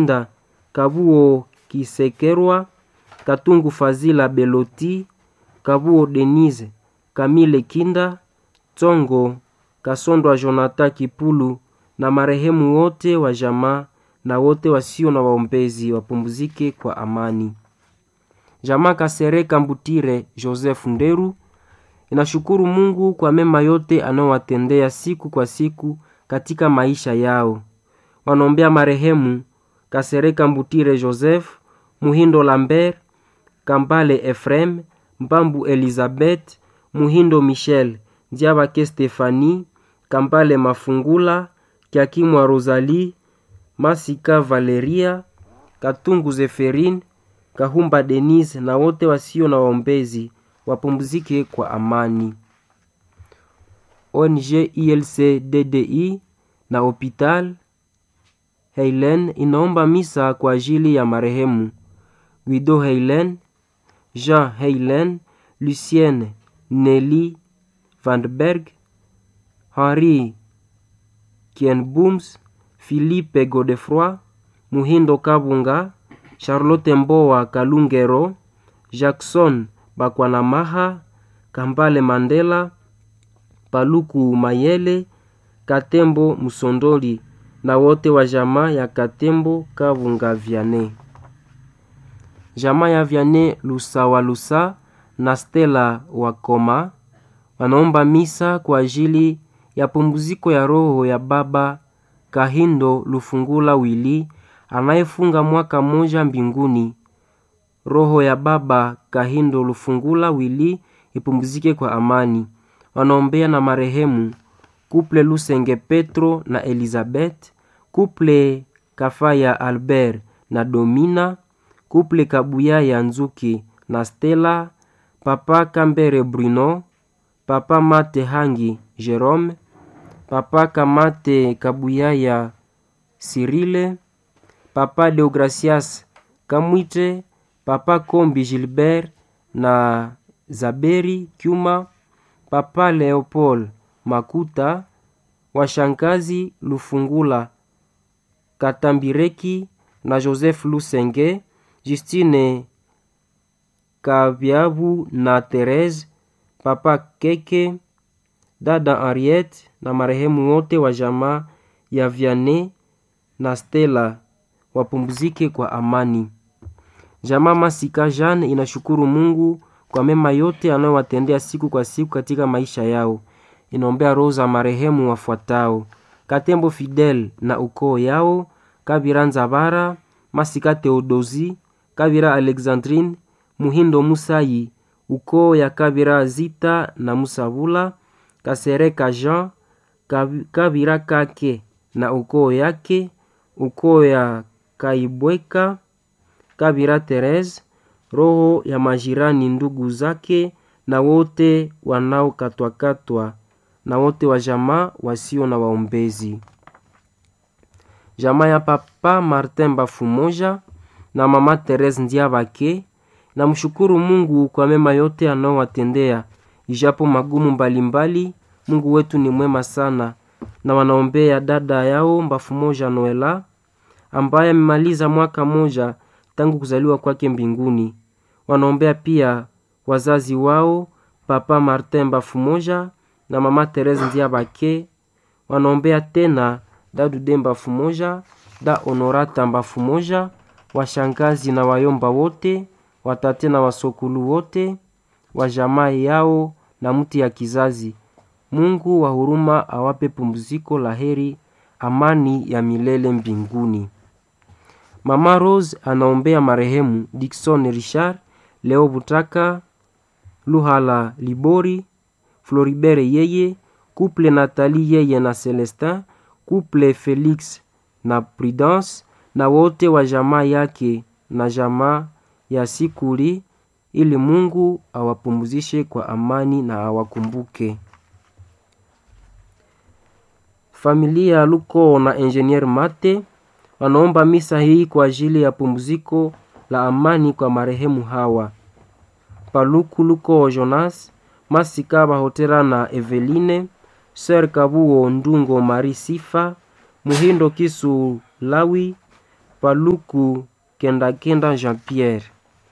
Kahinda Kabuo Kisekerwa Katungu Fazila Beloti Kabuo Denise Kamile Kinda Tsongo Kasondwa Jonathan Kipulu na marehemu wote wa jamaa na wote wasio na waombezi wapumzike kwa amani. Jamaa Kasereka Mbutire Joseph Nderu inashukuru Mungu kwa mema yote anayowatendea siku kwa siku katika maisha yao. Wanaombea marehemu Kasereka Mbutire Joseph, Muhindo Lambert, Kambale Efrem, Mbambu Elizabeth, Muhindo Michel, Ndiabake Stefani, Kambale Mafungula, Kiakimwa Rosalie, Masika Valeria, Katungu Zeferin, Kahumba Denise na wote wasio na waombezi wapumzike kwa amani. ONG ILC DDI na Hopital Heilen inaomba misa kwa ajili ya marehemu Guido Heilen, Jean Heilen, Lucienne Nelly Vanberg, Henri Kienbooms, Philippe Godefroy, Muhindo Kabunga, Charlotte Mboa Kalungero, Jackson Bakwanamaha, Kambale Mandela, Paluku Mayele, Katembo Musondoli na wote wa jamaa ya Katembo Kabunga Vyane. Jamaa ya Vyane Lusawa Lusa na Stella Wakoma wanaomba misa kwa ajili ya pumziko ya roho ya baba Kahindo Lufungula Wili anayefunga mwaka mmoja mbinguni. Roho ya baba Kahindo Lufungula Wili ipumzike kwa amani. Wanaombea na marehemu Kuple Lusenge Petro na Elizabeth, Kuple Kafaya Albert na Domina, Kuple Kabuya ya Nzuki na Stella, Papa Kambere Bruno, Papa Mate Hangi Jerome, Papa Kamate Kabuya ya Sirile, Papa Deogracias Kamwite, Papa Kombi Gilbert na Zaberi Kyuma, Papa Leopold Makuta, washangazi Lufungula Katambireki na Joseph Lusenge, Justine Kabyabu na Therese, Papa Keke, dada Henriette na marehemu wote wa jamaa ya Vianney na Stella wapumzike kwa amani. Jamaa Masika Jean inashukuru Mungu kwa mema yote anayowatendea siku kwa siku katika maisha yao. Inaombea roho za marehemu wafuatao: Katembo Fidel na ukoo yao, Kabira Nzabara, Masika Theodosi, Kabira Alexandrine, Muhindo Musayi, ukoo ya Kabira Zita na Musabula, Kasereka Jean, Kabira Kake na ukoo yake, ukoo ya Kaibweka, Kabira Therese, roho ya majirani ndugu zake na wote wanaokatwakatwa na wote wa jamaa wasio na waombezi. Jamaa ya Papa Martin Bafumoja na Mama Therese Ndiabake na mshukuru Mungu kwa mema yote anaowatendea ijapo magumu mbalimbali mbali. Mungu wetu ni mwema sana, na wanaombea dada yao Bafumoja Noela ambaye amemaliza mwaka moja tangu kuzaliwa kwake mbinguni. Wanaombea pia wazazi wao Papa Martin Bafumoja na Mama Therese Ndiabake. Wanaombea tena dadu Demba Fumoja, da Honorata Mbafumoja, washangazi na wayomba wote, watate na wasokulu wote wa jamaa yao na mti ya kizazi. Mungu wa huruma awape pumziko la heri, amani ya milele mbinguni. Mama Rose anaombea marehemu Dickson Richard, Leo Butaka, Luhala Libori, Floribert yeye, Couple Nathalie yeye na Celestin, Couple Felix na Prudence na wote wa jamaa yake na jamaa ya Sikuli, ili Mungu awapumzishe kwa amani na awakumbuke. Familia ya Luko na Engineer Mate wanaomba misa hii kwa ajili ya pumziko la amani kwa marehemu hawa: Paluku Luko Jonas, Masika Bahotera na Eveline, Ser Kabuo Ndungo Mari Sifa, Muhindo Kisu Lawi, Paluku Kendakenda Jean Pierre.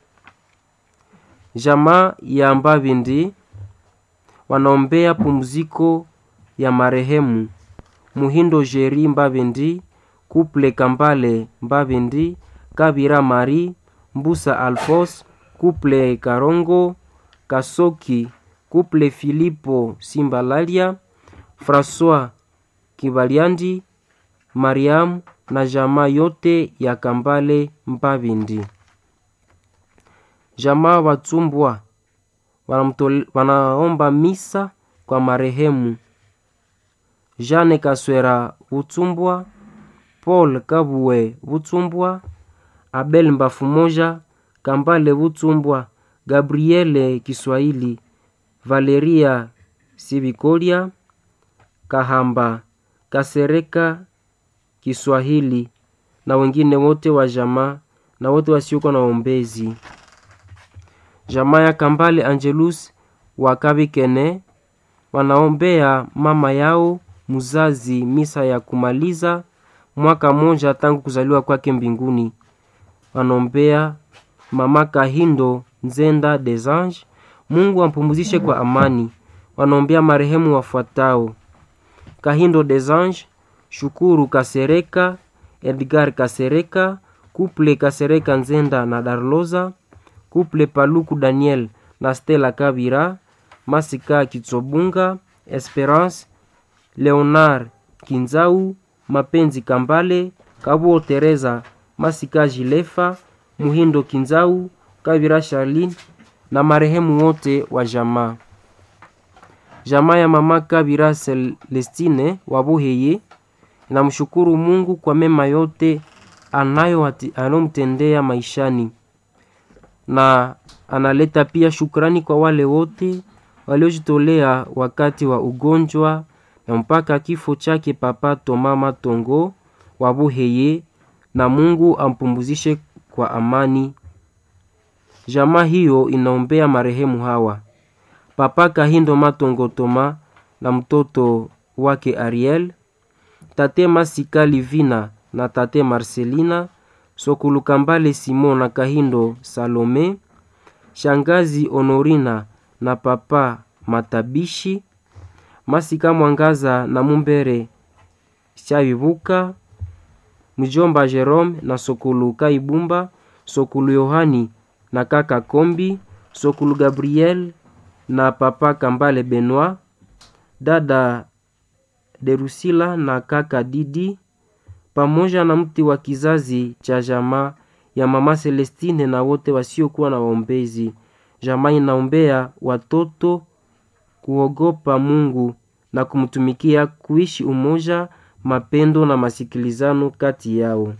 Jamaa ya Mbavindi wanaombea pumziko ya marehemu Muhindo Jeri Mbavindi, Kuple Kambale Mbavindi, Kabira Mari, Mbusa Alfos, Kuple Karongo, Kasoki, Kuple Filipo Simbalalia, François Kibaliandi, Mariam na jamaa yote ya Kambale Mbavindi. Jamaa Watumbwa wanamtole- wanaomba misa kwa marehemu Jeanne Kaswera Butumbwa, Paul Kabue Butumbwa, Abel Mbafumoja, Kambale Butumbwa, Gabriele Kiswahili, Valeria Sibikolia, Kahamba Kasereka Kiswahili na wengine wote wa jamaa na wote wasiokuwa na ombezi. Jamaa ya Kambale Angelus wa Kabikene wanaombea mama yao mzazi misa ya kumaliza mwaka mmoja tangu kuzaliwa kwake mbinguni. Wanaombea mama Kahindo Nzenda des Anges, Mungu ampumzishe kwa amani. Wanaombea marehemu wafuatao: Kahindo des Anges, Shukuru Kasereka, Edgar Kasereka, Kuple Kasereka Nzenda na Darloza, Kuple Paluku Daniel na Stella Kabira, Masika Kitsobunga, Esperance Leonard Kinzau, Mapenzi Kambale, Kabuo Teresa, Masika Jilefa, Muhindo Kinzau, Kabira Charlene na marehemu wote wa jamaa. Jamaa ya mama Kabira Celestine wa Buheye inamshukuru Mungu kwa mema yote anayo anayomtendea maishani na analeta pia shukrani kwa wale wote waliojitolea wakati wa ugonjwa na mpaka kifo chake Papa Toma Matongo wa Buheye, na Mungu ampumzishe kwa amani. Jamaa hiyo inaombea marehemu hawa: Papa Kahindo Matongo Toma na mtoto wake Ariel, Tate Masika Livina na Tate Marcelina, Sokulu Kambale Simon na Kahindo Salome, Shangazi Honorina na Papa Matabishi, Masika Mwangaza na Mumbere Shabibuka, Mjomba Jerome na Sokulu Kaibumba, Sokulu Yohani na kaka Kombi, Sokulu Gabriel na Papa Kambale Benoit, dada Derusila na kaka Didi, pamoja na mti wa kizazi cha jamaa ya mama Celestine na wote wasiokuwa na waombezi. Jamaa inaombea watoto kuogopa Mungu na kumtumikia, kuishi umoja, mapendo na masikilizano kati yao.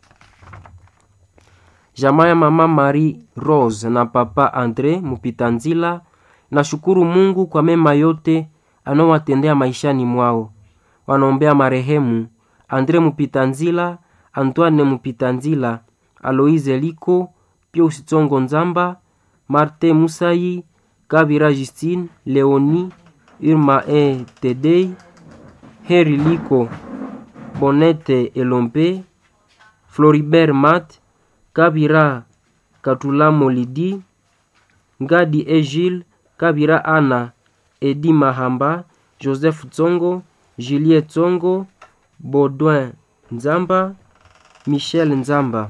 Jamaa ya mama Marie Rose na papa Andre Mupitanzila nashukuru Mungu kwa mema yote anaowatendea maishani mwao. Wanaombea marehemu Andre Mupitanzila, Antoine Mupitanzila, Aloise Liko, Pius Tsongo Nzamba, Marte Musai, Kabira Justine, Leoni, Irma E Tedei, Heri Liko, Bonete Elompe, Floribert Mat, Kabira Katulamo Lidi, Ngadi Egile, Kabira Ana, Edi Mahamba, Joseph Tsongo, Julie Tsongo, Baudouin Nzamba, Michel Nzamba.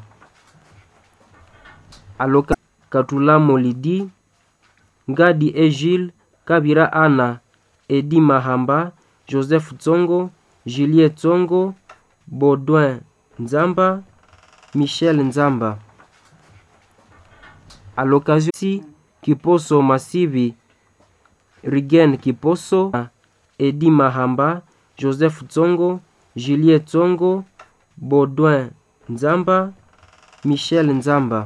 Aloka Katulamo Lidi, Ngadi Egile, Kabira Ana, Edi Mahamba, Joseph Tsongo, Julie Tsongo, Baudouin Nzamba, Michel Nzamba. À l'occasion si Kiposo Masivi, Rigen Kiposo, Edi Mahamba, Joseph Tsongo, Julie Tsongo, Baudouin Nzamba, Michel Nzamba.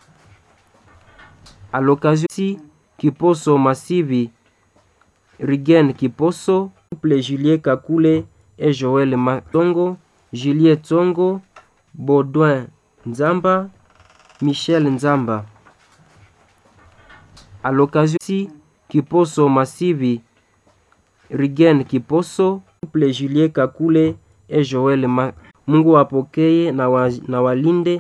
À l'occasion si Kiposo Masivi, Rigen Kiposo, couple Julie Kakule et Joël Matongo, Julie Tsongo, Baudouin Nzamba, Michel Nzamba. À l'occasion si Kiposo Masivi, Rigen Kiposo, couple Julie Kakule et Joël Ma Mungu wapokee na, wa, na walinde